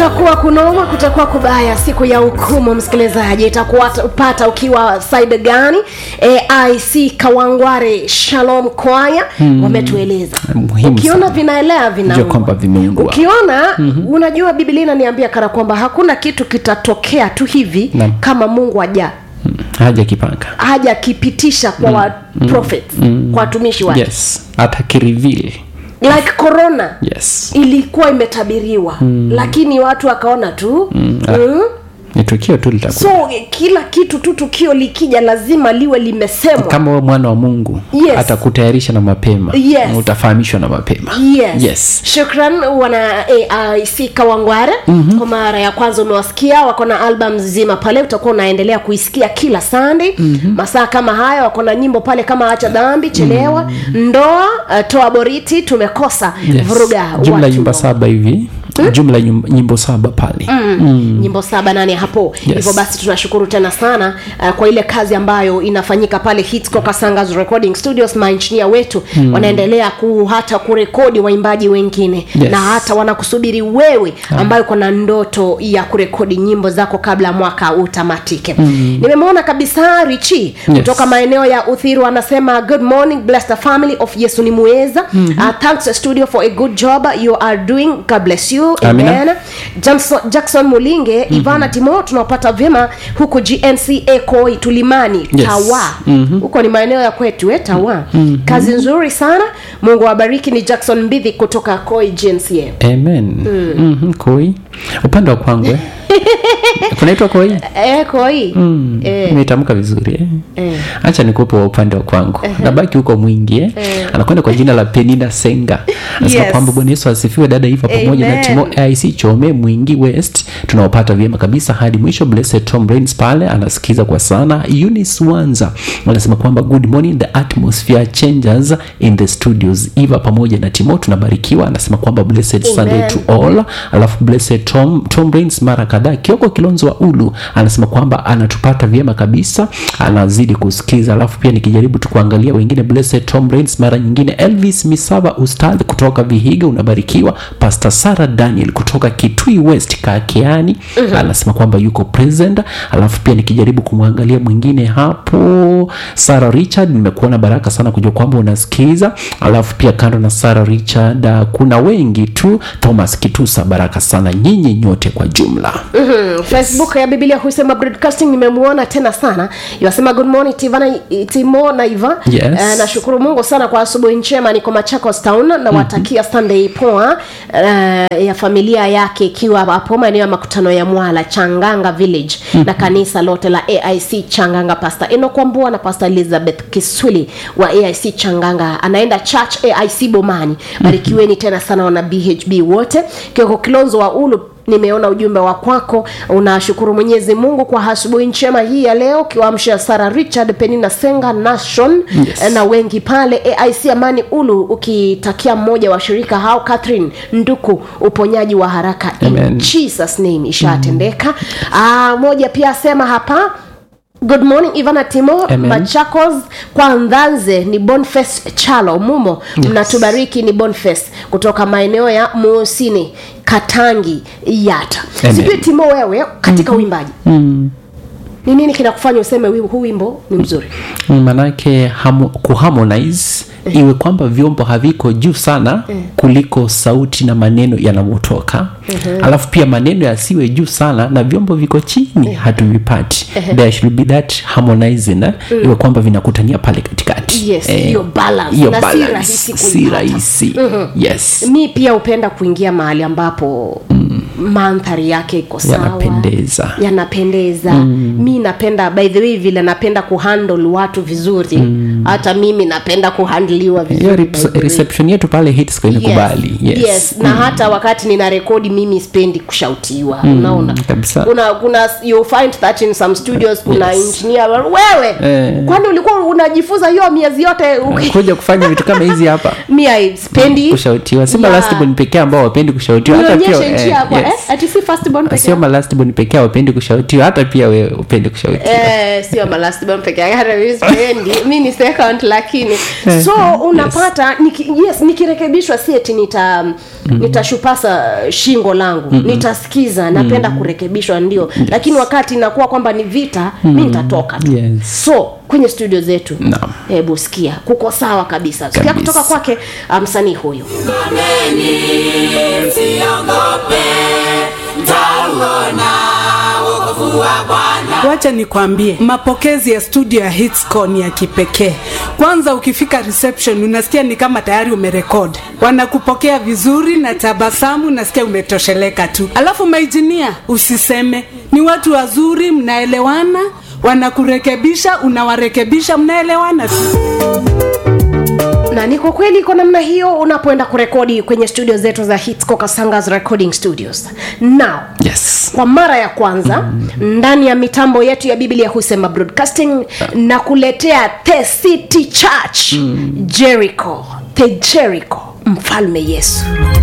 kutakuwa kunoma kutakuwa kubaya siku ya hukumu msikilizaji itakuwa pata ukiwa side gani aic kawangware shalom kwaya hmm. wametueleza Muhimu ukiona sana. vinaelea Jua kwamba vinauma vimeungwa. ukiona mm-hmm. unajua biblia inaniambia kana kwamba hakuna kitu kitatokea tu hivi Naam. kama mungu aja haja kipanga hajakipitisha kwa mm. wa prophets mm. kwa watumishi wake yes hata kirivil like corona yes ilikuwa imetabiriwa mm. lakini watu wakaona tu mm. Mm. ni tukio tu litakuwa so kila kitu tu tukio likija lazima liwe limesemwa kama wewe mwana wa mungu Yes. atakutayarisha na mapema Yes. na utafahamishwa na mapema yes, yes. shukran wana aic kawangware mm-hmm. kwa mara ya kwanza umewasikia wako na album nzima pale utakuwa unaendelea kuisikia kila sunday mm-hmm. masaa kama haya wako na nyimbo pale kama acha dhambi chelewa mm-hmm. ndoa uh, toa boriti tumekosa Yes. vuruga jumla watu. nyumba saba hivi jumla nyum- nyimbo saba pale mm. nyimbo saba nane hapo hivyo basi tunashukuru tena sana uh, kwa ile kazi ambayo inafanyika pale hitsco kasangas recording studios mainjinia wetu mm. wanaendelea ku hata kurekodi waimbaji wengine Yes. na hata wanakusubiri wewe ambayo uko na ndoto ya kurekodi nyimbo zako kabla mwaka utamatike mm. nimemwona kabisa richi Yes. kutoka maeneo ya uthiru anasema good morning bless the family of yesu ni muweza mm-hmm. uh, thanks studio for a good job you are doing god bless you Amina. amen jackson, jackson mulinge mm-hmm. ivana timo tunawapata vyema huku gnca koi tulimani Yes. tawa Mhm. huko ni maeneo ya kwetu eh, tawa mm-hmm. kazi nzuri sana mungu awabariki ni jackson mbidhi kutoka koi gnca amen mm-hmm. koi upande wa kwangwe kunaitwa koi eh, koi mm. eh, imetamka vizuri eh? eh. hacha nikupe wa upande wa kwangu nabaki huko mwingi eh? anakwenda kwa jina la penina senga anasema Yes. kwamba bwana yesu asifiwe dada iva pamoja na Amen. timo aic chome mwingi west tunaopata vyema kabisa hadi mwisho blessed tom Rains pale anasikiza kwa sana eunice wanza anasema kwamba good morning the atmosphere changes in the studios iva pamoja na timo tunabarikiwa anasema kwamba blessed sunday Amen. to all alafu blessed tom, tom Rains mara kadhaa kioko kilonzo wa ulu anasema kwamba anatupata vyema kabisa anazidi kusikiza alafu pia nikijaribu tu kuangalia wengine blessed tom Rains mara nyingine elvis misava ustadh kutoka vihiga unabarikiwa pastor sara daniel kutoka kitui west kakeani mm-hmm. anasema kwamba yuko present alafu pia nikijaribu kumwangalia mwingine hapo sara richard nimekuona baraka sana kujua kwamba unasikiza alafu pia kando na sara richard uh, kuna wengi tu thomas kitusa baraka sana nyinyi nyote kwa jumla mm, facebook ya biblia husema broadcasting nimemwona tena sana yasema good morning tivana timo na iva Yes. Eh, nashukuru mungu sana kwa asubuhi njema niko machakos town na watakia sunday poa uh, ya familia yake ikiwa hapo maeneo ya makutano ya mwala changanga village na kanisa lote la aic changanga pastor enokwambua na pastor elizabeth kiswili wa aic changanga anaenda church aic bomani barikiweni tena sana wana bhb wote kioko kilonzo wa ulu nimeona ujumbe wa kwako unashukuru mwenyezi mungu kwa asubuhi njema hii ya leo ukiwaamsha sara richard penina senga nation Yes. na wengi pale aic amani ulu ukitakia mmoja wa shirika hao catherine nduku uponyaji wa haraka in Amen. jesus name ishatendeka mm. moja pia asema hapa good morning ivana timo Amen. machakos kwa ndhanze ni bonface chalo mumo Yes. mnatubariki ni bonface kutoka maeneo ya muusini katangi yata Amen. sijui timo wewe katika mm-hmm. uimbaji mm. ni nini kinakufanya useme wi- huu wimbo ni mzuri manake hamu, kuharmonize iwe kwamba vyombo haviko juu sana kuliko sauti na maneno yanavyotoka alafu pia maneno yasiwe juu sana na vyombo viko chini hatuvipati there should be that harmonizing eh? iwe kwamba vinakutania pale katikati Yes, hiyo balance. hiyo Na si balance. rahisi si kuipata. rahisi yes mi pia hupenda kuingia mahali ambapo mm. mandhari yake iko sawa yanapendeza yanapendeza mm. mi napenda by the way vile napenda kuhandle watu vizuri mm. hata mimi napenda kuhandliwa hiyo vizuri by rep- the way. reception yetu pale hitsco imekubali yes. yes. na hata wakati nina rekodi mimi spendi kushautiwa unaona kabisa. kuna kuna you find that in some studios kuna Yes. engineer wewe Eh. kwani ulikuwa unajifunza hiyo miezi yote uki- kuja kufanya vitu kama hizi hapa mi I spendi kushautiwa simba Yeah. lastborn pekee ambao wapendi kushautiwa hata pia nionyeshe njia eh, kwa eh? ati si first born peke sio yao? malastborn pekee wapendi kushautiwa hata pia we upendi kushautiwa Eh, sio malastborn peke yake hata mimi sipendi mi ni second lakini so unapata niki, yes nikirekebishwa si eti nita nitashupasa shingo langu nitasikiza napenda kurekebishwa ndio lakini wakati inakuwa kwamba ni vita mi nitatoka tu Yes. so kwenye studio zetu Naam. hebu sikia kuko sawa kabisa sikia Kabisa. kutoka kwake ah, msanii huyu wacha nikwambie mapokezi ya studio ya hitsco ni ya kipekee kwanza ukifika reception unasikia ni kama tayari umerekod wanakupokea vizuri na tabasamu nasikia umetosheleka tu alafu maijinia usiseme ni watu wazuri mnaelewana wanakurekebisha unawarekebisha mnaelewana tu na ni kwa kweli kwa namna hiyo unapoenda kurekodi kwenye studio zetu za hitsco kasangas recording studios now yes kwa mara ya kwanza mm. ndani ya mitambo yetu ya biblia husema broadcasting na kuletea the city church mm. jericho the jericho mfalme yesu